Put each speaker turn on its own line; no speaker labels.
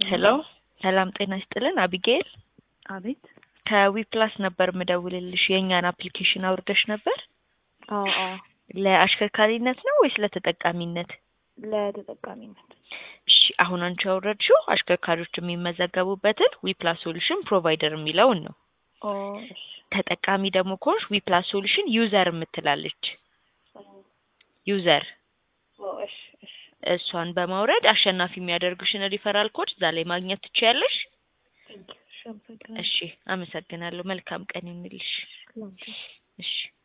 ሄሎ ሰላም ጤና ይስጥልን አቢጌል
አቤት።
ከዊፕላስ ነበር ምደውልልሽ የእኛን አፕሊኬሽን አውርደሽ ነበር
አዎ አዎ፣
ለአሽከርካሪነት ነው ወይስ ለተጠቃሚነት
ለተጠቃሚነት።
እሺ አሁን አንቺ ያወረድሽው አሽከርካሪዎች የሚመዘገቡበትን ዊፕላስ ሶሉሽን ፕሮቫይደር የሚለውን ነው
ኦ እሺ፣
ተጠቃሚ ደግሞ ከሆንሽ ዊፕላስ ሶሉሽን ዩዘር የምትላለች ዩዘር
ኦ እሺ፣ እሺ።
እሷን በማውረድ አሸናፊ የሚያደርግሽን ሪፈራል ኮድ እዛ ላይ ማግኘት ትችያለሽ
ቴንክ ዩ። እሺ፣ አመሰግናለሁ።
እሺ አመሰግናለሁ መልካም ቀን ይሁንልሽ
ላንቺ
እሺ